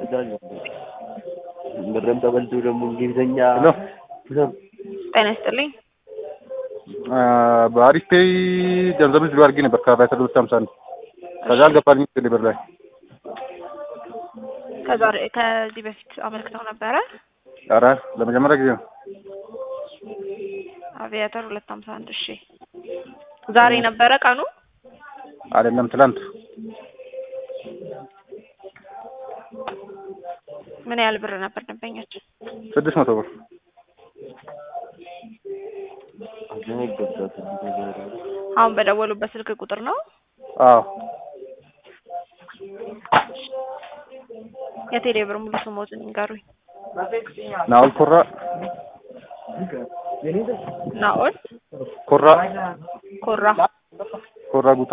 ብርም ተበልቶ ደግሞ እንግሊዝኛ ሄሎ ጤና ይስጥልኝ። በአሪፍ ፔይ ገንዘብ ዝሉ አድርጌ ነበር ከአባይ ሁለት ሀምሳ አንድ ከዛ አልገባልኝ ቴሌብር ላይ ከዛሬ ከዚህ በፊት አመልክተው ነበረ። ኧረ ለመጀመሪያ ጊዜ ነው። አቪያተር ሁለት ሀምሳ አንድ እሺ። ዛሬ ነበረ ቀኑ አይደለም ትላንት ምን ያህል ብር ነበር ደንበኛችን? ስድስት መቶ ብር አሁን በደወሉበት ስልክ ቁጥር ነው። አዎ የቴሌ ብር ሙሉ ስሞትን ይንገሩኝ። ናኦል ኮራ ናኦል ኮራ ኮራ ኮራ ጉታ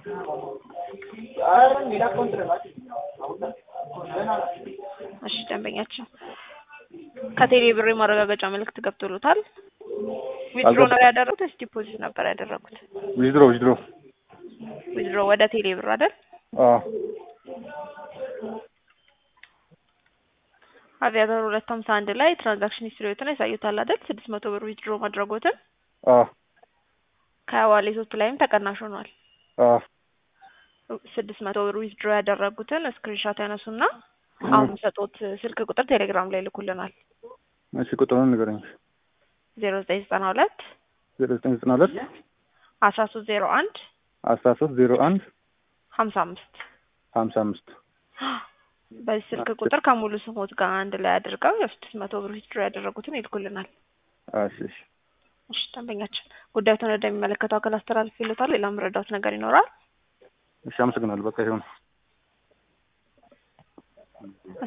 እሺ ደንበኛችን ከቴሌ ብር የማረጋገጫ መልእክት ገብቶሎታል። ዊዝድሮ ነው ያደረጉት ወይስ ዲፖዚት ነበር ያደረጉት? ዊዝድሮ ዊዝድሮ ዊዝድሮ ወደ ቴሌ ብር አይደል? አዎ አቪያተር ሁለት ሀምሳ አንድ ላይ ትራንዛክሽን ሂስትሪዎትን ያሳዩታል አይደል? ስድስት መቶ ብር ዊዝድሮ ማድረጎትን አዎ ከዋሌቶቱ ላይም ተቀናሽ ሆኗል። አዎ ስድስት መቶ ብር ዊዝድሮ ያደረጉትን ስክሪንሻት ያነሱና አሁን የሚሰጡት ስልክ ቁጥር ቴሌግራም ላይ ልኩልናል። እሺ ቁጥሩን ንገረኝ። ዜሮ ዘጠኝ ዘጠና ሁለት ዜሮ ዘጠኝ ዘጠና ሁለት አስራ ሶስት ዜሮ አንድ አስራ ሶስት ዜሮ አንድ ሀምሳ አምስት ሀምሳ አምስት በዚህ ስልክ ቁጥር ከሙሉ ስሞት ጋር አንድ ላይ አድርገው የስድስት መቶ ብር ዊዝድሮ ያደረጉትን ይልኩልናል። እሺ እሺ እሺ ደንበኛችን ጉዳዩን ወደሚመለከተው አካል አስተላልፍ ይሉታል። ሌላ መረዳት ነገር ይኖራል? እሺ አመሰግናለሁ። በቃ ይሁን።